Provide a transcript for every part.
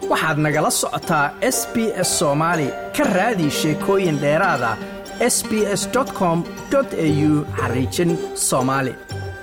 waxaad nagala socotaa s b s soomaali ka raadi sheekooyin dheeraada s b s com au xariijin soomaali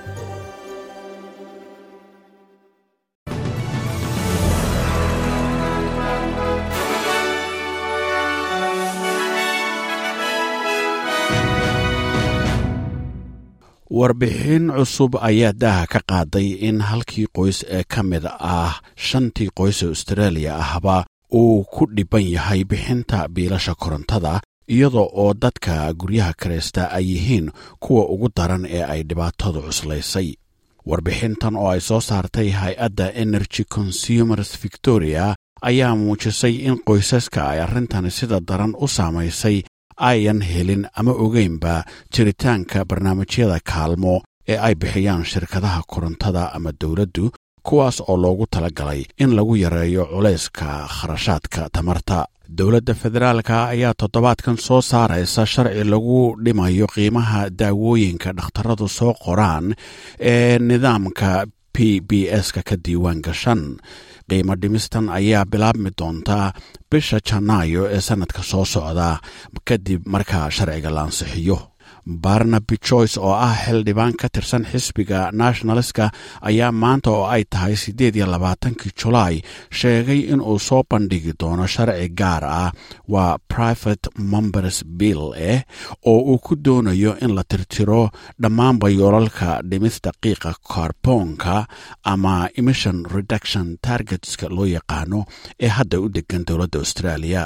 warbixin cusub ayaa daaha ka qaaday in halkii qoys ee ka mid ah shantii qoys ee australia ahba uu ku dhibban yahay bixinta biilasha korontada iyadoo oo dadka guryaha karaysta ay yihiin kuwa ugu daran ee ay dhibaatadu cuslaysay warbixintan oo ay soo saartay hay-adda energy consumers victoria ayaa muujisay in qoysaska ay arrintani sida daran u saamaysay ayan helin ama ogeynba jiritaanka barnaamijyada kaalmo ee ay bixiyaan shirkadaha korontada ama dowladdu kuwaas oo loogu talagalay in lagu yareeyo culayska kharashaadka tamarta dowladda federaalka ayaa toddobaadkan soo saaraysa sharci lagu dhimayo qiimaha daawooyinka dhakhtaradu soo qoraan ee nidaamka p b s-ka ka diiwaan gashan qiimo dhimistan ayaa bilaabmi doontaa bisha janaayo ee sannadka soo socda kadib markaa sharciga la ansixiyo barnaby joyce oo ah xildhibaan ka tirsan xisbiga nationaliska ayaa maanta oo ay tahay siddeed iyo labaatankii julaay sheegay inuu soo bandhigi doono sharci gaar ah waa private members bill eh oo uu ku doonayo in la tirtiro dhammaanba yoolalka dhimista qiiqa karboonka ama emission reduction targetska loo yaqaano ee hadda u degan dowladda australia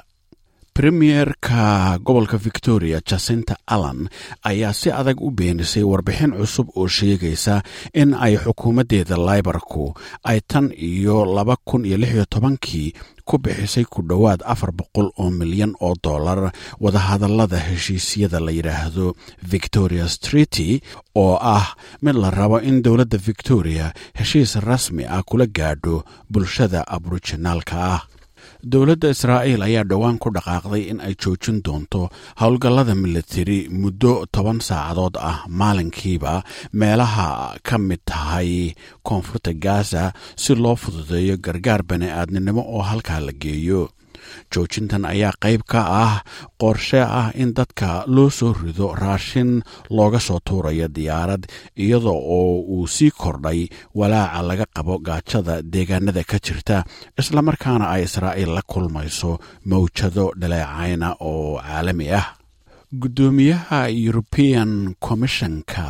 premierka gobolka victoria jacinta allan ayaa si adag u beenisay warbixin cusub oo sheegaysa in ay xukuumaddeeda laibarku ay tan iyo laba kun iyo lix iyo tobankii ku bixisay ku dhowaad afar boqol oo milyan oo dollar wadahadallada heshiisyada la yidhaahdo victoria streety oo ah mid la rabo in dowladda victoria heshiis rasmi ah kula gaadho bulshada aboriginaalka ah dowladda israa'iil ayaa dhowaan ku dhaqaaqday in ay joojin doonto howlgallada militari muddo toban saacadood ah maalinkiiba meelaha ka mid tahay koonfurta gaza si loo fududeeyo gargaar bani-aadninimo oo halkaa la geeyo joojintan ayaa qayb ka ah qorshe ah in dadka loo soo rido raashin looga soo tuurayo diyaarad iyada oo uu sii kordhay walaaca laga qabo gaajada deegaanada ka jirta islamarkaana ay israa'iil la kulmayso mawjado dhaleecayna oo caalami ah guddoomiyaha european commissionka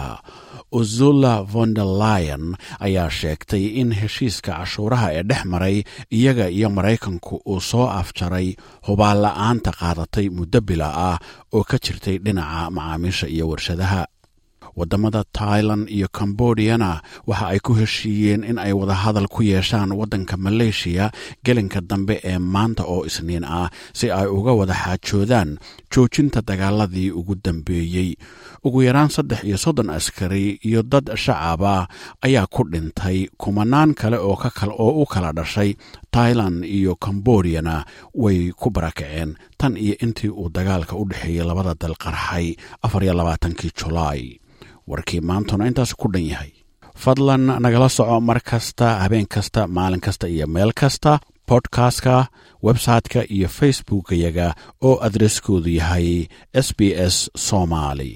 uzula vonderlion ayaa sheegtay in heshiiska cashuuraha ee dhex maray iyaga iyo maraykanku uu soo afjaray hubaan la-aanta qaadatay muddo bila ah oo ka jirtay dhinaca macaamiisha iyo warshadaha waddamada tailan iyo kambodiyana waxa ay ku heshiiyeen in ay wadahadal ku yeeshaan waddanka maleeshiya gelinka dambe ee maanta oo isniin ah si ay uga wada xaajoodaan joojinta dagaaladii ugu dambeeyey ugu yaraan saddex iyo soddon askari iyo dad shacaba ayaa ku dhintay kumanaan kale oo oo u kala dhashay tailan iyo kambodiyana way ku barakaceen tan iyo intii uu dagaalka u dhexeeyey labada dal qarxay afar iyo labaatankii julaay warkii maantuna intaas ku dhan yahay fadlan nagala soco mar kasta habeen kasta maalin kasta iyo meel kasta bodkastka website-ka iyo facebookayaga oo adreskoodu yahay s b s somaali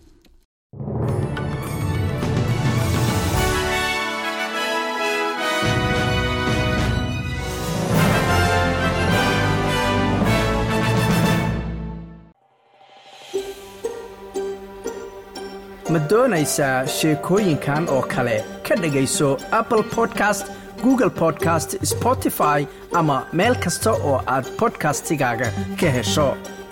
ma doonaysaa sheekooyinkan oo kale ka dhegayso apple podcast google podcast spotify ama meel kasta oo aad bodkastigaaga ka hesho